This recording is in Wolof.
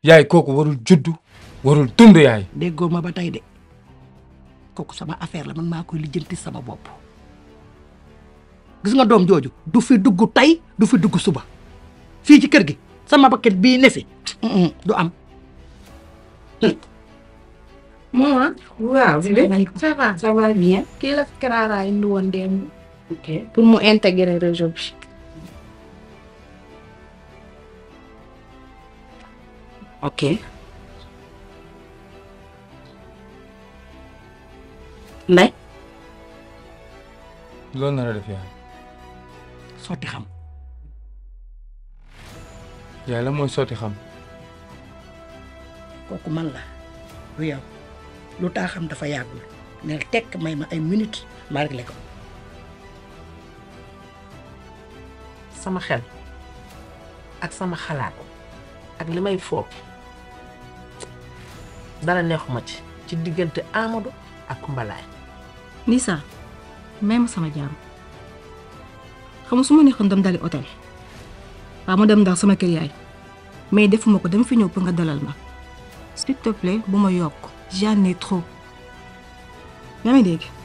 yaay kooku warul juddu warul dund yaay déggoo ma ba tey de kooku sama affaire la man maa koy lijjanti sama bopp gis nga doom jooju du fi dugg tey du fi dugg suba fii ci kër gi sama bakket bii ne fi du am maman waaw ça va ça va bien. kii la fi Clara indi woon démb ok pour mu intégrer réseau bi ok Ndeye loolu nar a def yaay sotti xam yaay la mooy sotti xam kooku man la du yow lu taa xam dafa yàggul nel tekk may ma ay minutes ma réglé ko sama xel ak sama xalaat ak li may foog dara neexuma ci ci diggante Amadou ak Mbalaay Nisa may ma sama jaam xam nga su ma neexoon dem dali hôtel waaw ma dem ndax sama kër yaay mais defuma ko dama fi ñëw pour nga dalal ma s'il te plaît bu ma yokk j'en ai trop yaa ngi dégg